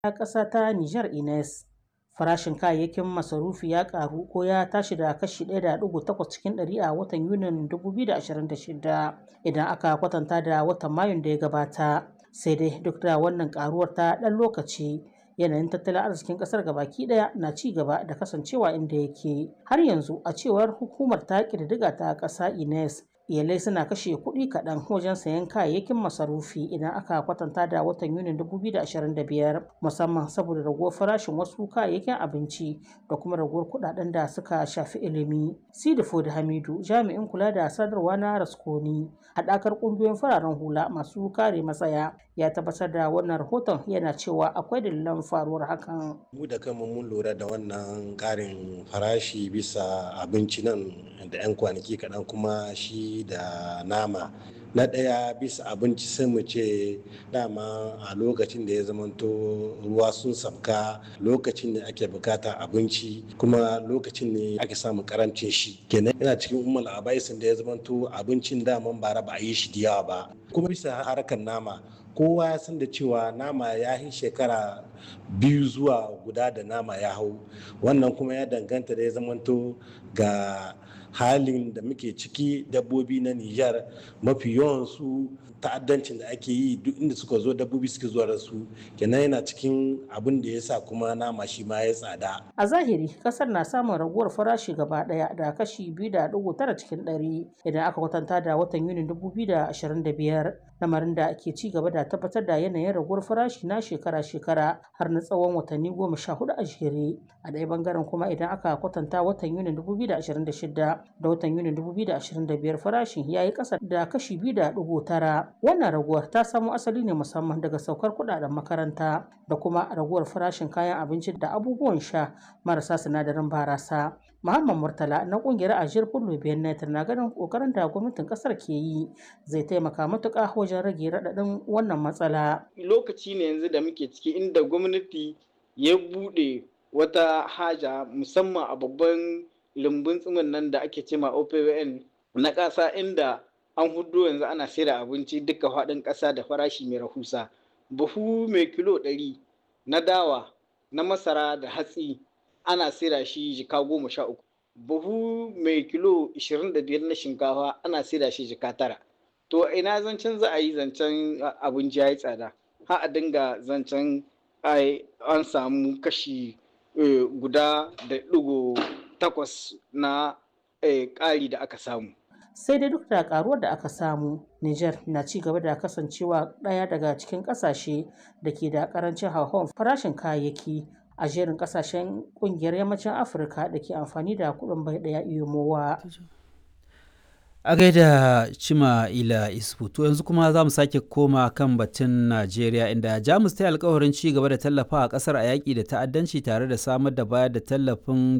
ƙasa ta Nijar Ines. Farashin kayayyakin masarufi ya ƙaru ko ya tashi da kashi 1.8 cikin ɗari a watan Yunin 2026 idan aka kwatanta da watan Mayun da ya gabata. Sai dai duk da wannan ƙaruwar ta ɗan lokaci yanayin tattalin arzikin ƙasar gabaki ɗaya na ci gaba da kasancewa inda yake. Har yanzu a cewar hukumar ta ƙididdiga ta ƙasa Ines iyalai suna kashe kuɗi kaɗan wajen sayan kayayyakin masarufi idan aka kwatanta da watan yunin 2025 musamman saboda raguwar farashin wasu kayayyakin abinci da kuma raguwar kuɗaɗen da suka shafi ilimi. Sidifo da Hamidu jami'in kula da sadarwa na Raskoni haɗakar ƙungiyoyin fararen hula masu kare matsaya ya tabbatar da wannan rahoton yana cewa akwai dalilan faruwar hakan. Mu da kanmu mun lura da wannan ƙarin farashi bisa abinci nan da 'yan kwanaki kaɗan kuma shi da nama na ɗaya bisa abinci sai mu ce dama a lokacin da ya zamanto ruwa sun sabka lokacin da ake bukata abinci kuma lokacin ne ake samun karancin shi kenan yana cikin umar abaisin da ya zamanto abincin daman bara ba a yi shi da yawa ba kuma bisa harkar nama kowa ya san da cewa nama ya yi shekara biyu zuwa guda da nama ya hau wannan kuma ya danganta da ya zamanto ga halin da muke ciki dabbobi na Nijar mafi yawan su ta'addancin da ake yi duk inda suka zo dabbobi suke zuwa da su kenan yana cikin abin da ya sa kuma nama shi ma ya tsada. A zahiri kasar na samun raguwar farashi gaba daya da kashi biyu da dugu tara cikin ɗari idan aka kwatanta da watan Yunin dubu biyu da ashirin da biyar lamarin da ke ci gaba da tabbatar da yanayin raguwar farashi na shekara-shekara har na tsawon watanni goma sha hudu a jere a ɗaya bangaren kuma idan aka kwatanta watan Yunin dubu biyu da ashirin da shida da watan Yunin 2025 farashin ya yi ƙasa da kashi 2.9. Wannan raguwar ta samo asali ne musamman daga saukar kuɗaɗen makaranta da kuma raguwar farashin kayan abinci da abubuwan sha marasa sinadarin barasa. Muhammad Murtala na kungiyar Ajiyar Fullo Benet na ganin kokarin da gwamnatin kasar ke yi zai taimaka matuƙa wajen rage raɗaɗin wannan matsala. Lokaci ne yanzu da muke ciki inda gwamnati ya buɗe wata haja musamman a babban lumbun tsimin nan da ake cema OPWN na ƙasa inda an hudu yanzu ana saida abinci duka faɗin ƙasa da farashi mai rahusa. Buhu mai kilo ɗari na dawa na masara da hatsi ana saida shi jika goma sha uku. Buhu mai kilo ishirin da biyar na shinkafa ana saida shi jika tara. To ina zancen za a yi zancen abinci ya yi tsada. Ha a dinga zancen an samu kashi guda da ɗigo takwas na ƙari da aka samu. Sai dai duk da ƙaruwar da aka samu, Nijar na ci gaba da kasancewa ɗaya daga cikin ƙasashe da ke da ƙarancin hauhawar farashin kayayyaki a jerin ƙasashen ƙungiyar yammacin Afirka da ke amfani da kuɗin bai ɗaya iyomowa. A gaida Cima Ila Isfu, to yanzu kuma za mu sake koma kan batun Najeriya inda Jamus ta yi alkawarin ci gaba da tallafa a ƙasar a yaƙi da ta'addanci tare da samar da bayar da tallafin